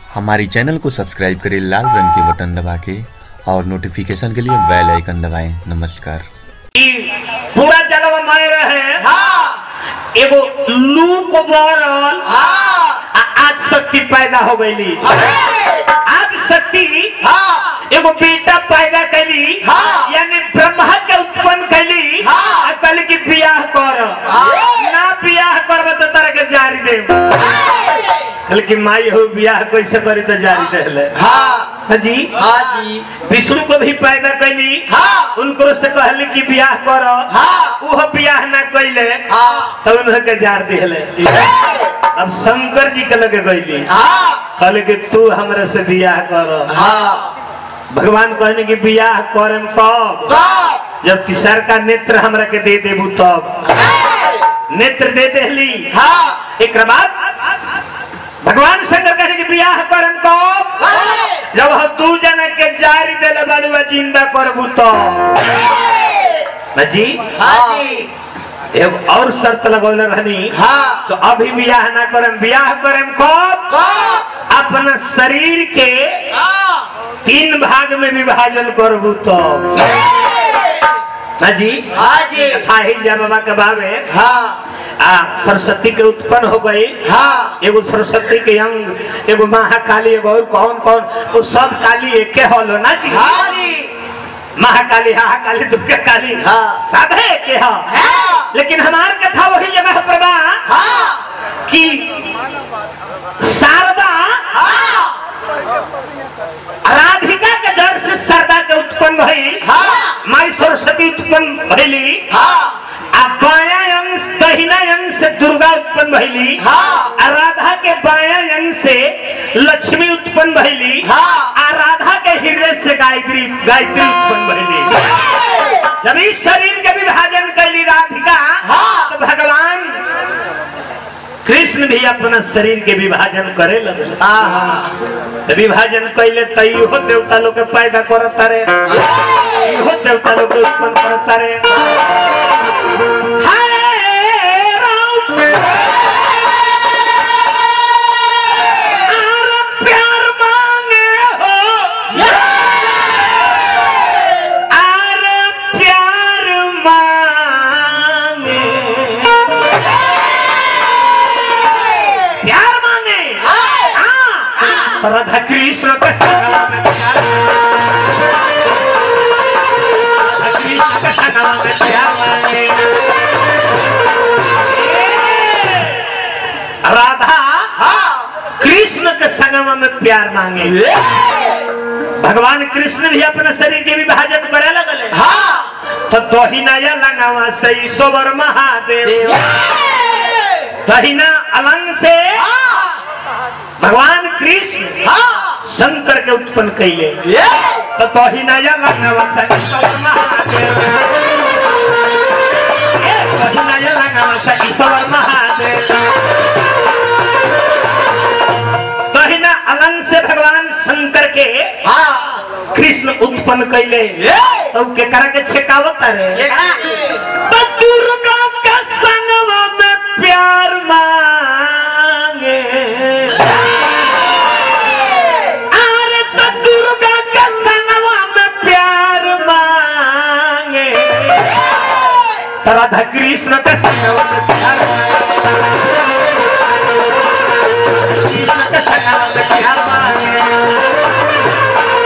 हमारी चैनल को सब्सक्राइब करें लाल रंग के बटन दबा के और नोटिफिकेशन के लिए बेल आइकन दबाएं नमस्कार ई पूरा जलवा मारे रहे हाँ एगो लू को बरल हाँ आ आज शक्ति पैदा हो गईली आज शक्ति हाँ एगो बेटा पैदा कैली हाँ। यानी ब्रह्मा के उत्पन्न कैली हाँ। आ कहली कि बियाह कर हाँ। ना बियाह करब तो तारा के जारी दे कहली कि माई हो बियाह कैसे करी तो जारी देले हाँ हाँ जी हाँ जी विष्णु को भी पैदा कैली हाँ। उनको से कहली कि बियाह कर हाँ। वो बियाह ना कैले हाँ तो उन्हें के जार दिले अब शंकर जी के लगे गईली हाँ कहले कि तू हमरे से बियाह कर हाँ भगवान कहने कि बियाह करम कब कब जब तीसर का नेत्र हमरा के दे देबू तब नेत्र दे देली हाँ एक बाद भगवान शंकर कहने कि बियाह करम कब जब हम दू जना के जारी देले बालू जिंदा करबू तब जी हाँ जी एगो और शर्त लगौले रहनी हाँ तो अभी बियाह ना करम बियाह करम कब कब अपना शरीर के हाँ तीन भाग में विभाजन करबू तब ना जी हाँ जी था ही जा बाबा के बाबे हाँ आ सरस्वती के उत्पन्न हो गई हाँ एगो सरस्वती के अंग एगो महाकाली एगो और कौन कौन वो सब काली एके होलो ना जी हाँ जी महाकाली हाहाकाली दुर्गा काली हाँ। सब है के हा हाँ लेकिन हमार कथा वही जगह पर बा हाँ कि शारदा हाँ राधिका के जड़ से शारदा के उत्पन्न भई हाँ। माई सरस्वती उत्पन्न भइली हाँ आ बाया अंग दहिना अंग से दुर्गा उत्पन्न भइली हाँ। आ राधा के बाया अंग से लक्ष्मी उत्पन्न भइली हाँ। आ राधा के हृदय से गायत्री गायत्री उत्पन्न भइली जब इस शरीर के विभाजन कैली राधिका हाँ। तो भगवान कृष्ण भी अपना शरीर के विभाजन करे लगल हाँ तो विभाजन कैले तो इहो देवता लोग के पैदा करता रे इहो देवता लोग के उत्पन्न करता रे हाय राम आर प्यार मांगे हो आर प्यार मांगे प्यार मांगे हाँ। तो राधा कृष्ण के संगवा में प्यार राधा कृष्ण के संगवा में प्यार मांगे राधा कृष्ण के संगमा में प्यार मांगे भगवान कृष्ण भी अपने शरीर के विभाजन करे लगले तो दहिना या लंगावा से ईश्वर महादेव दहिना अलंग से भगवान कृष्ण शंकर के उत्पन्न कैले तो दहिना या लंगावा से ईश्वर महादेव ए, दहिना या लंगावा से ईश्वर महादेव दहिना अलंग से भगवान शंकर के कृष्ण उत्पन्न कैले तो के करा के छेकावत रे तो दुर्गा का संगवा में प्यार मांगे अरे तो दुर्गा का संगवा में प्यार मांगे तो राधा कृष्ण का संगवा में प्यार मांगे कृष्ण का संगवा में प्यार मांगे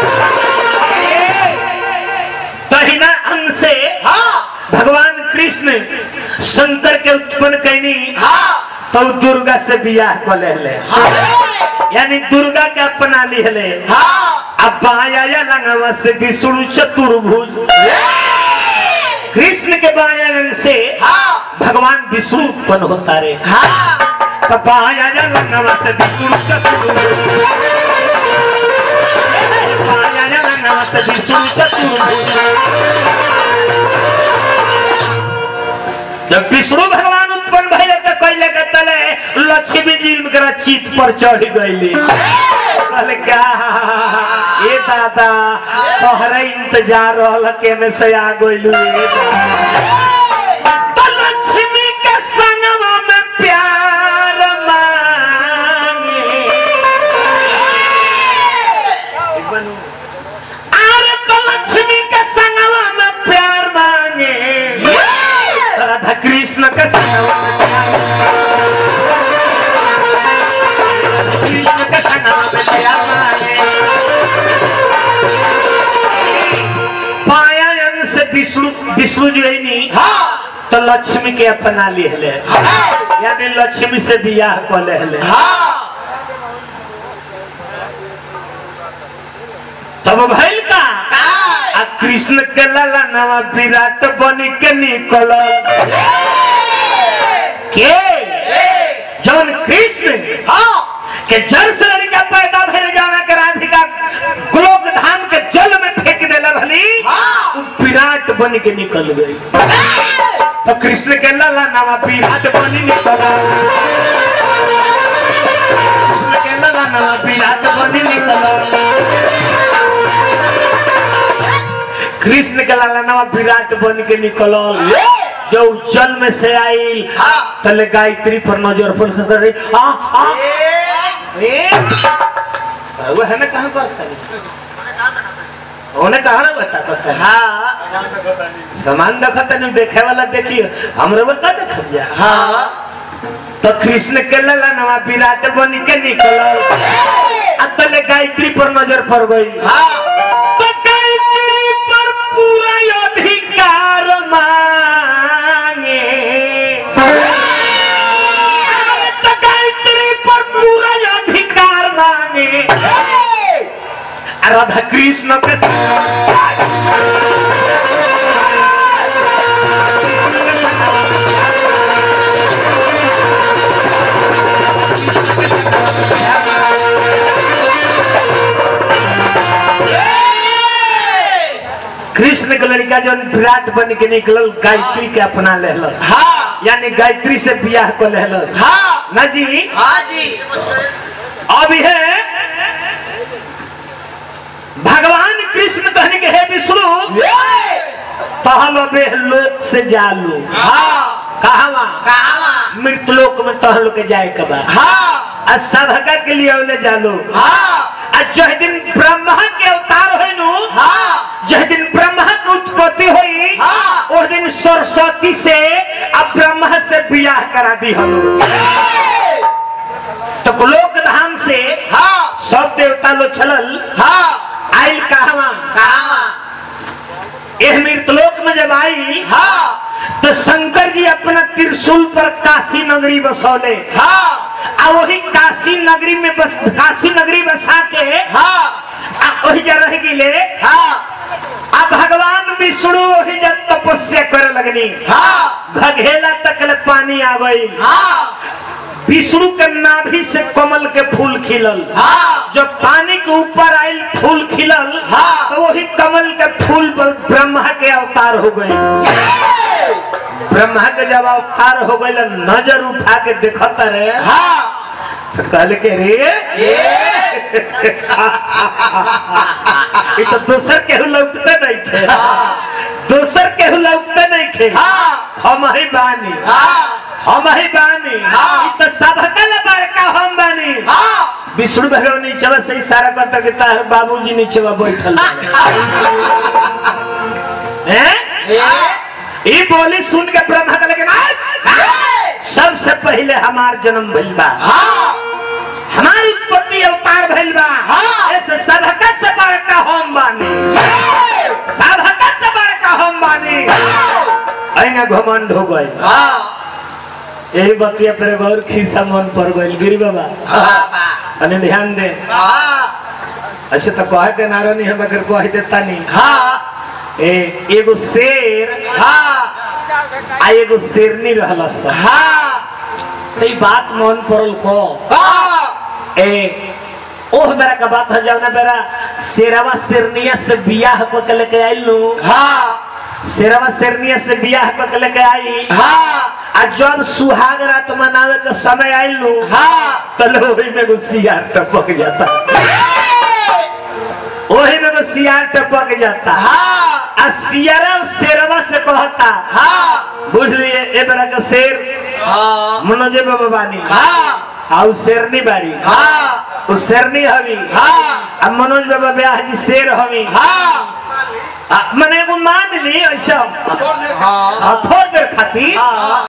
दहिना अंग से भगवान कृष्ण शंकर के उत्पन्न कैनी तो दुर्गा से बियाह कर ले यानी दुर्गा के अपना लिहले अब बाया या लंगवा से विष्णु चतुर्भुज कृष्ण के बाया अंग से भगवान विष्णु उत्पन्न होता रे तो बाया या लंगवा से विष्णु चतुर्भुज बाया या लंगवा से विष्णु चतुर्भुज जब विष्णु भगवान उत्पन्न भइले तो कैले के तले लक्ष्मी जी करा चित पर चढ़ गईली कहले क्या ए दादा तोहरे इंतजार रहल केने से आ गइलू ए दादा तो लक्ष्मी के संगवा में प्यार मांगे विष्णु जी नहीं हाँ तो लक्ष्मी के अपना लिहले हाँ यानी लक्ष्मी से बियाह को लेहले हाँ तब भइल का काय आ कृष्ण के लाला नवा विराट बनी के निकल के ए जौन कृष्ण हाँ के जल से लड़का पैदा भेल जाना के राधिका गोलोक धाम के जल में फेंक देले रहली हाँ। उ विराट बन के निकल गई तो कृष्ण के लाला नवा विराट बनी निकल कृष्ण के लाला नवा विराट बनी निकल कृष्ण के लाला नवा विराट बन के निकलल जो जल में से आइल हाँ। तले गायत्री पर नजर पर कर रही आ आ ए वो है ना कहां पर था उन्हें कहा ना बता पता है हाँ सामान देखत नहीं देखे वाला देखिए हमरे वो का देख जा हाँ तो कृष्ण के लला नवा विराट बन के निकलल आ तले गायत्री पर नजर पड़ गई हाँ तो गायत्री पर पूरा अधिकार मांगे तो गायत्री पर पूरा अधिकार मांगे आ राधा कृष्ण के कृष्ण के लड़का जो विराट बन के निकलल गायत्री के अपना लेहलस हाँ यानी गायत्री से बियाह को लेहलस हाँ ना जी हाँ जी अब है भगवान कृष्ण कहने के हे विष्णु तहल बे लोक से जालू हाँ कहवा कहाँ मृतलोक में तहल के जाए के बा हाँ आ सभका के लिए ओले जालू हाँ आ जह दिन ब्रह्मा के अवतार होई नु हाँ जह दिन ब्रह्मा के उत्पत्ति हुई हाँ। उस दिन सरस्वती से अब ब्रह्मा से बियाह करा दी हलो तो लोक धाम से हाँ सब देवता लोग चलल हाँ आइल कहवा कहाँ एह मृतलोक में जब आई हाँ तो शंकर जी अपना त्रिशूल पर काशी नगरी बसौले हाँ आ वही काशी नगरी में बस काशी नगरी बसा के हाँ आ वही जा रह गिले हाँ आ भगवान विष्णु वही जा तपस्या करे लगनी हाँ घघेला तक पानी आ गई हाँ विष्णु के नाभि से कमल के फूल खिलल हाँ जब पानी के ऊपर आयल फूल खिलल हाँ। तो वही कमल के फूल पर ब्रह्मा के अवतार हो गए ब्रह्मा के जब अवतार हो गए नजर उठा के देखत रहे हाँ तो कहल के रे ये ये तो दोसर केहू लौटते नहीं थे दोसर केहू लौटते नहीं थे हाँ हम ही बानी हाँ हम ही बानी हाँ। ये तो सबका ला बड़का हम बानी हाँ विष्णु भगवान नीचे से इशारा करता कि तार बाबूजी नीचे बैठल हैं ये बोली सुन के ब्रह्मा का लेकिन सबसे पहले हमार जन्म भइल बा हाँ हमारी उत्पत्ति अवतार भइल बा हाँ। ऐसे सबका से बड़का हम बानी सबका से बड़का हम बानी अइना घमंड हो गए हाँ यही बतिया पर गौर खीसा मन पर गइल गिरी बाबा हाँ अने ध्यान दे ऐसे तो कहे के नारा नहीं हम अगर कह देता नहीं हाँ ए एगो शेर हाँ आ एगो शेरनी रहला सब हाँ तो ई बात मन पड़ल को हाँ ए ओह बेरा का बात है जौना बेरा शेरवा शेरनिया से बियाह को के लेके आइल नु हाँ शेरवा शेरनिया से बियाह को के लेके आई हाँ आ जब सुहाग रात मनावे के समय आइल नु हाँ तो लोही में एगो सियार टपक जाता ओही में एगो सियार टपक जाता हाँ आ सियारा शेरवा से कहता हाँ बुझ लिए ए बेरा का शेर हाँ मनोजे बाबा बानी हाँ आ उ शेरनी बाड़ी हाँ उ शेरनी हवी हाँ आ मनोज बाबा ब्याह जी शेर हवी हाँ आ, मने एगो मान ली ऐसा हाँ आ, थोड़ देर खातिर हाँ